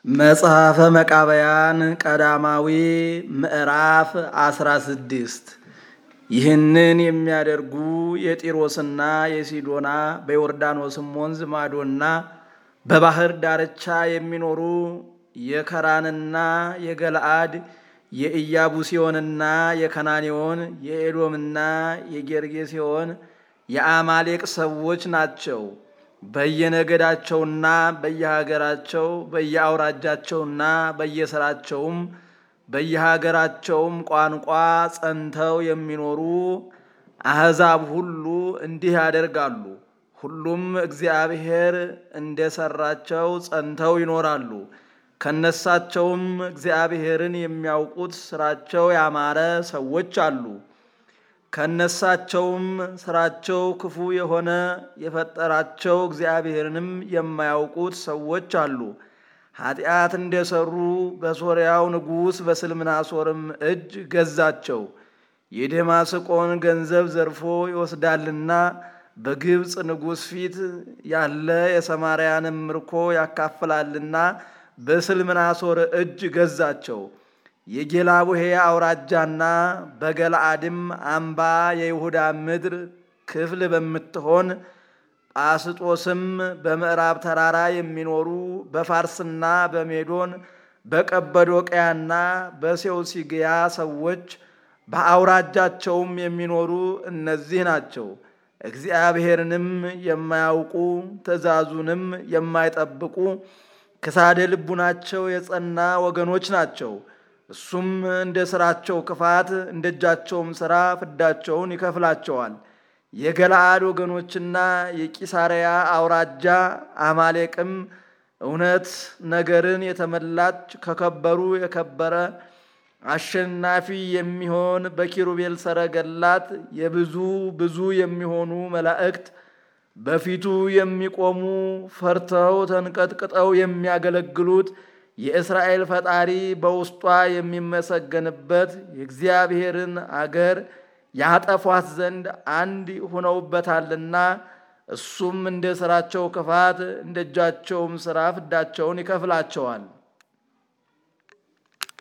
መጽሐፈ መቃብያን ቀዳማዊ ምዕራፍ አስራ ስድስት ይህንን የሚያደርጉ የጢሮስና የሲዶና በዮርዳኖስም ወንዝ ማዶና በባህር ዳርቻ የሚኖሩ የከራንና የገለአድ የኢያቡሲዮንና የከናኔዎን የኤዶምና የጌርጌሴዎን የአማሌቅ ሰዎች ናቸው። በየነገዳቸውና በየሀገራቸው በየአውራጃቸውና በየስራቸውም በየሀገራቸውም ቋንቋ ጸንተው የሚኖሩ አሕዛብ ሁሉ እንዲህ ያደርጋሉ። ሁሉም እግዚአብሔር እንደሰራቸው ጸንተው ይኖራሉ። ከነሳቸውም እግዚአብሔርን የሚያውቁት ስራቸው ያማረ ሰዎች አሉ። ከነሳቸውም ስራቸው ክፉ የሆነ የፈጠራቸው እግዚአብሔርንም የማያውቁት ሰዎች አሉ። ኃጢአት እንደሰሩ በሶርያው ንጉሥ በስልምናሶርም እጅ ገዛቸው። የደማስቆን ገንዘብ ዘርፎ ይወስዳልና በግብፅ ንጉሥ ፊት ያለ የሰማርያንም ምርኮ ያካፍላልና በስልምናሶር እጅ ገዛቸው። የጌላቡሄ አውራጃና በገለአድም አምባ የይሁዳ ምድር ክፍል በምትሆን ጳስጦስም በምዕራብ ተራራ የሚኖሩ በፋርስና በሜዶን በቀበዶቅያና በሴውሲግያ ሰዎች በአውራጃቸውም የሚኖሩ እነዚህ ናቸው። እግዚአብሔርንም የማያውቁ ትእዛዙንም የማይጠብቁ ክሳደ ልቡናቸው የጸና ወገኖች ናቸው። እሱም እንደ ሥራቸው ክፋት እንደ እጃቸውም ሥራ ፍዳቸውን ይከፍላቸዋል። የገለአድ ወገኖችና የቂሳርያ አውራጃ አማሌቅም እውነት ነገርን የተመላች ከከበሩ የከበረ አሸናፊ የሚሆን በኪሩቤል ሰረገላት የብዙ ብዙ የሚሆኑ መላእክት በፊቱ የሚቆሙ ፈርተው ተንቀጥቅጠው የሚያገለግሉት የእስራኤል ፈጣሪ በውስጧ የሚመሰገንበት የእግዚአብሔርን አገር ያጠፏት ዘንድ አንድ ሆነውበታልና እሱም እንደ ሥራቸው ክፋት እንደ እጃቸውም ሥራ ፍዳቸውን ይከፍላቸዋል።